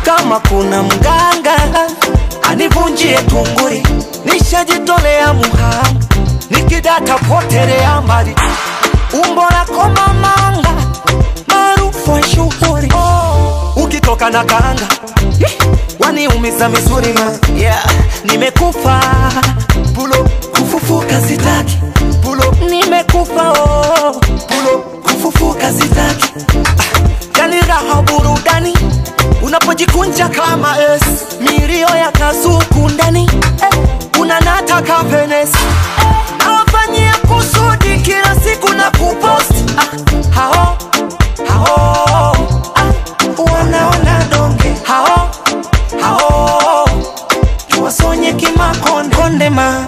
kama kuna mganga anivunjie tunguri, nishajitolea muhanga, nikidata potelea mbali, umbo lako mamanga maarufu wa shuhuri oh. ukitoka na kanga Ih, waniumiza misuri ma yeah. nimekufa pulo kufufuka sitaki pulo nimekufa oh. pulo kufufuka sitaki ah, yani raha burudani unapojikunja kama es milio ya kazuku ndani eh, unanata kapenes nawafanyia kusudi kila siku na kupost ah, hao hao ah, wanaona donge hao hao tuwasonye kimakonde konde mama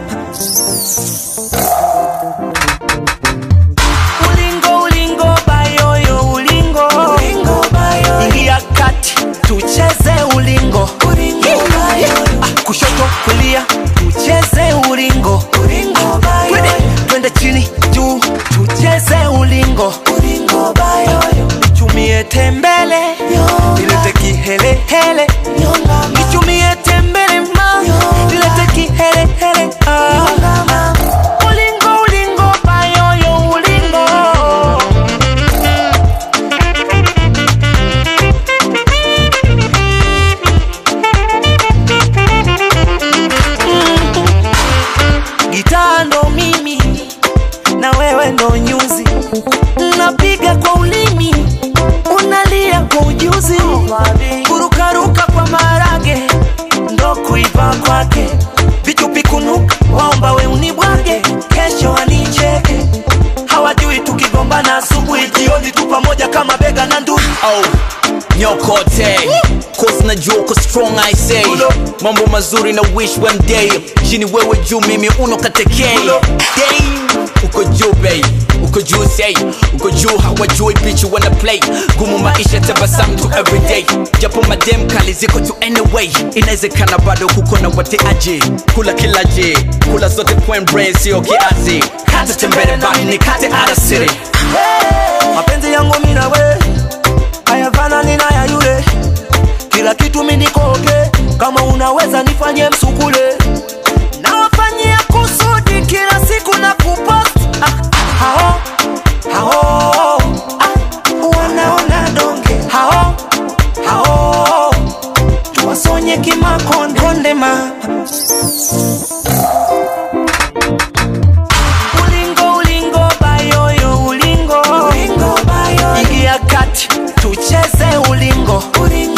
ulingo ulingo bayoyo ulingo ulingo bayoyo ingia kati tucheze ulingo ulingo bayoyo ah, kushoto kulia tucheze ulingo ulingo bayoyo twende chini juu tucheze ulingo ulingo bayoyo nichumie tembele nilete kihelehele nichumie tembele ma nilete kihelehele ah. ulingo ulingo bayoyo ulingo gitaa ndo mimi na wewe ndo nyuzi napiga kwa ulimi unalia kwa ujuzi kurukaruka kwa marage ndo kuiva kwake vichupikunuka waomba we unibwage kesho wanicheke hawajui tukigombana asubuhi jioni tu pamoja kama bega na ndugu oh, nyokote cause najua uko strong i say Ulo. mambo mazuri na wish one day chini wewe juu mimi uno katekei Ulo. Damn, uko juu bay uko juu say uko juu hawajui pichu wana play gumu maisha tabasamu tu everyday japo madem kali ziko tu anyway inawezekana bado kuko na wateaji kula kila je kula zote point brain sio kiasi kata tembele bali ni kate out of city mapenzi yangu mina we hayafanani na ya yule kila kitu mi niko okay kama unaweza nifanye msukule nawafanyia kusudi kila siku na kupost ah, hao hao ah, wanaona donge hao hao tuwasonye kimakonde konde mama ulingo ulingo bayoyo ulingo ulingo bayoyo ingia kati tucheze ulingo ulingo